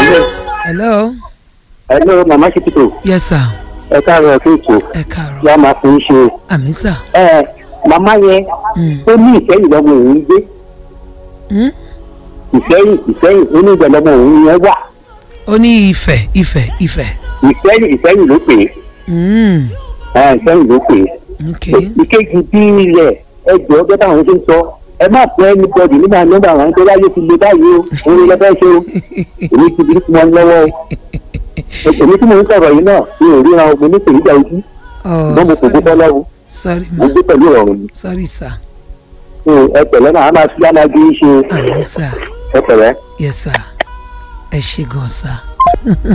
hello hello mama kìtìkò yes sir ẹ káàárọ̀ fún ètò ẹ káàárọ̀ yá máa fún ṣe àmì sà ẹ màmá yẹn Mm. ó ní ìfẹ́yìn lọ́mọ òun gbé Hmm? ìfẹ́yìn ìfẹ́yìn ó ní ìjọ lọ́mọ òun yẹn wà ó ní ìfẹ́ ìfẹ́ ìfẹ́ ìfẹ́yìn ìfẹ́yìn ló pè Hmm, é ẹ, ìfẹ́yìn ló pè é ok ìkejì bí ilẹ̀ ẹjọ́ ọjọ́ táwọn ṣe ń sọ ẹ má fẹ́ ẹni bọ́dì nígbà nọ́mbà àwọn tó láyé ti le báyìí o òun ló fẹ́ ṣe o èmi ti bí wọn lọ́wọ́ o èmi tí mo ń sọ̀rọ̀ yìí náà mi ò ríran o mo ní pèníjà ojú oh ṣùgbọ́n mo kò gbé sorry lọ́wọ́ sorry mo ma gbé pẹ̀lú ìrọ̀rùn ni sorry sir So, ẹ pẹ̀lẹ́ náà a máa fi alágbé ṣe àmì sà ẹ pẹ̀lẹ́. yes sir ẹ ṣe gan sir